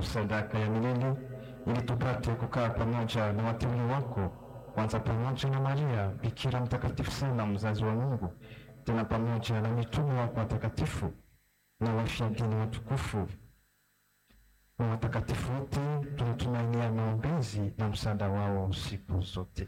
sadaka ya milele ili tupate kukaa pamoja na wateule wako, kwanza pamoja na Maria Bikira mtakatifu sana, mzazi wa Mungu, tena pamoja na mitume wako watakatifu na washahidi watukufu na watakatifu wote, tunatumainia maombezi na msaada wao siku zote.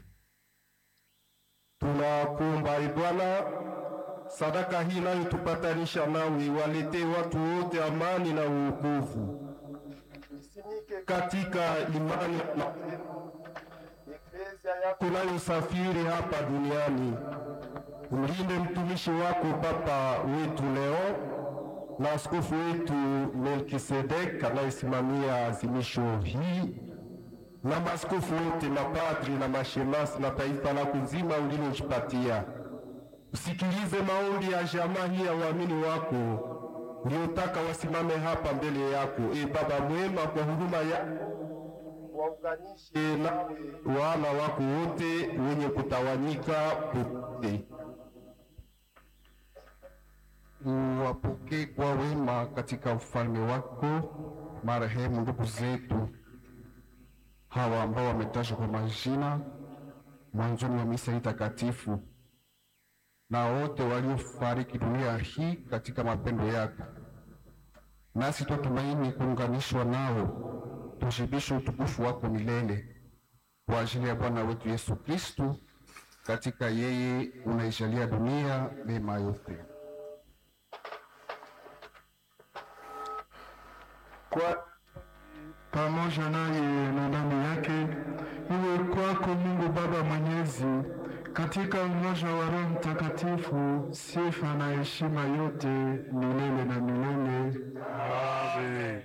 Tunakuomba e Bwana, sadaka hii inayotupatanisha nawe iwaletee watu wote amani na uokovu. Isimike katika imani na Eklesia yako inayosafiri hapa duniani. Umlinde mtumishi wako Papa wetu leo na askofu wetu Melkisedek anayesimamia azimisho hii na maaskofu wote, mapadri na mashemasi na taifa lako nzima ulilojipatia. Usikilize maombi ya jamaa hii ya waamini wako uliotaka wasimame hapa mbele yako. E Baba mwema, kwa huruma ya waunganishe nawe wana wako wote wenye kutawanyika pote, uwapokee kwa wema katika ufalme wako marehemu ndugu zetu hawa ambao wametajwa kwa majina mwanzoni wa misa hii takatifu na wote waliofariki dunia hii katika mapendo yako, nasi twatumaini kuunganishwa nao, tushibishe utukufu wako milele kwa ajili ya Bwana wetu Yesu Kristu. Katika yeye unaijalia dunia mema yote. kwa pamoja naye na ndani yake, iwe kwako Mungu Baba Mwenyezi, katika umoja wa Roho Mtakatifu, sifa na heshima yote milele na milele. Amen.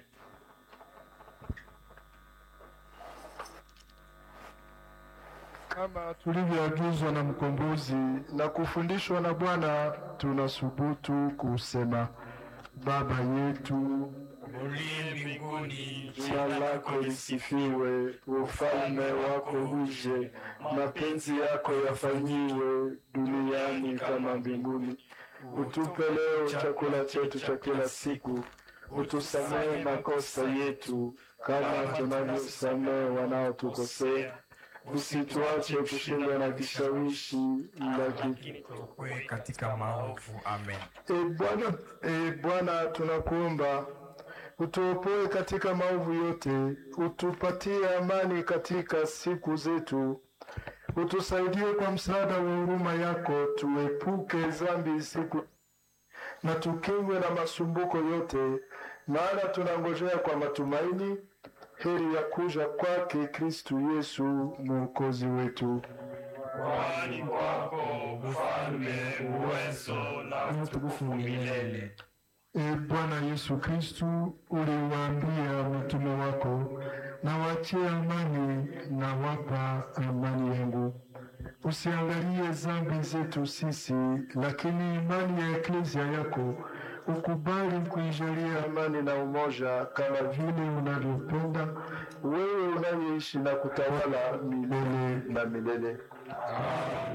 Kama tulivyoagizwa na mkombozi na kufundishwa na Bwana, tunasubutu kusema: Baba yetu uliye mbinguni, Jina lako lisifiwe, ufalme wako uje, mapenzi yako yafanyiwe duniani kama mbinguni. Utupe leo chakula chetu cha kila siku, utusamehe makosa yetu kama tunavyosamehe wanaotukosea, usituache kushindwa na kishawishi, lakini tuokoe katika maovu. Amen. E Bwana, e Bwana, tunakuomba utuopoe katika maovu yote, utupatie amani katika siku zetu, utusaidie kwa msaada wa huruma yako, tuepuke dhambi siku na tukingwe na masumbuko yote, maana tunangojea kwa matumaini heri ya kuja kwake Kristu Yesu mwokozi wetu. Kwani kwako ufalme, uwezo na utukufu milele. E Bwana Yesu Kristu, uliwaambia mitume wako, na wachie amani na wapa amani yangu. Usiangalie dhambi zetu sisi, lakini imani ya eklezia yako ukubali kuijalia amani na umoja, kama vile unavyopenda wewe unayeishi na kutawala milele na milele.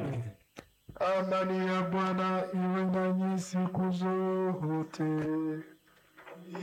Amani ya Bwana iwe nanyi siku zote.